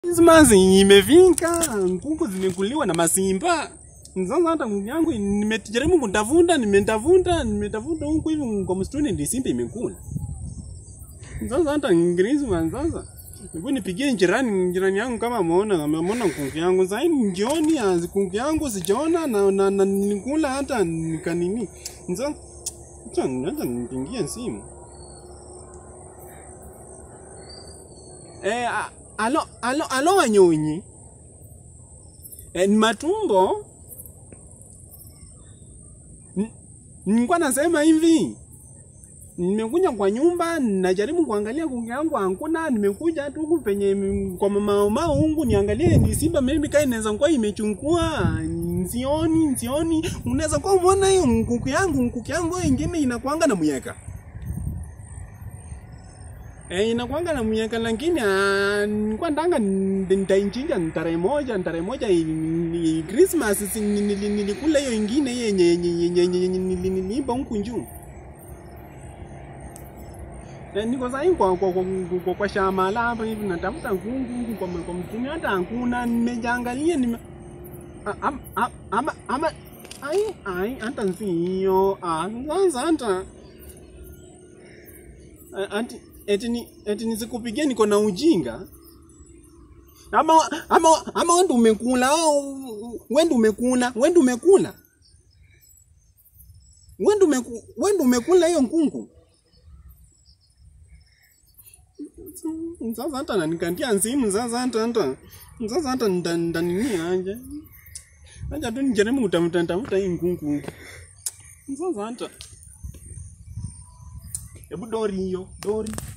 Christmas imefika, kuku zimekuliwa na masimba. Sasa hata kuku yangu nimejaribu kutafuta, nimetafuta, nimetafuta huku hivi kwa msituni ndio simba imekula. Sasa hata Christmas sasa. Hebu nipigie jirani jirani yangu kama ameona ameona kuku yangu. Sasa hivi jioni ya kuku yangu sijaona na, na, na nikula hata nikanini. Sasa acha acha nipigie simu. Eh, a- alo, alo, alo wanyonyi. Eh, ni matumbo. N- Nilikuwa nasema hivi. Nimekuja kwa nyumba, najaribu kuangalia kuku yangu hakuna, nimekuja tu huku penye m- kwa mama mama ungu niangalie ni simba maybe kai inaweza kuwa imechukua. Nsioni, nsioni. Unaweza kuwa umeona hiyo kuku yangu, kuku yangu ingine inakuanga na muyeka. Eh, inakuanga na mnyaka lakini ah, nilikuwa ndanga nitaichinja tarehe moja tarehe moja i- ni Christmas si- ni- nili- nilikula hiyo ingine yenye yenye yenye yenye yenye nili- niliimba huku juu. Eh, niko sasa hivi kwa kwa kwa, kwa, kwa shamba la hapa hivi natafuta kungu huku kwa kwa mtuni hata hakuna nimejangalia nime a- am- am- ama ama ai ai hata sio ah sasa hata A- ati eti ni eti nisikupigie niko na ujinga ama ama ama wewe ndio umekula au wewe ndio umekula wewe ndio umekula wewe ndio umeku- wewe ndio umekula hiyo nkungu sasa hata nanikandia simu sasa hata hata sasa hata nda- ndanini aje acha tu nijaribu kutafuta tafuta hii nkungu sasa hata hebu dori hiyo dori